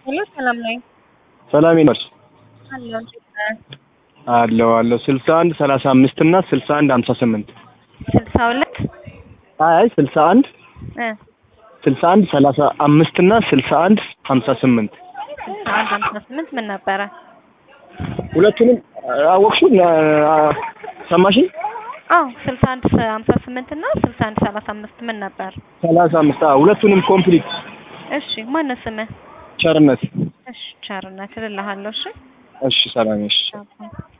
ሄሎ ሰላም ነኝ። ሰላም ይኖር አለሁ እንዴት ነህ? አለው አለው ስልሳ አንድ ሰላሳ አምስት እና ስልሳ አንድ ሀምሳ ስምንት ስልሳ ሁለት አይ ስልሳ አንድ እ ስልሳ አንድ ሰላሳ አምስት እና ስልሳ አንድ ሀምሳ ስምንት ስልሳ አንድ ሀምሳ ስምንት ምን ነበረ? ሁለቱንም አወቅሽው? ሰማሽኝ? አዎ ስልሳ አንድ ሀምሳ ስምንት እና ስልሳ አንድ ሰላሳ አምስት ምን ነበር? ሰላሳ አምስት አዎ ሁለቱንም ኮምፕሊት እሺ ማነው ስምህ? ቸርነት እሺ ቸርነት እልልሃለሁ። እሺ እሺ ሰላም እሺ ቻው።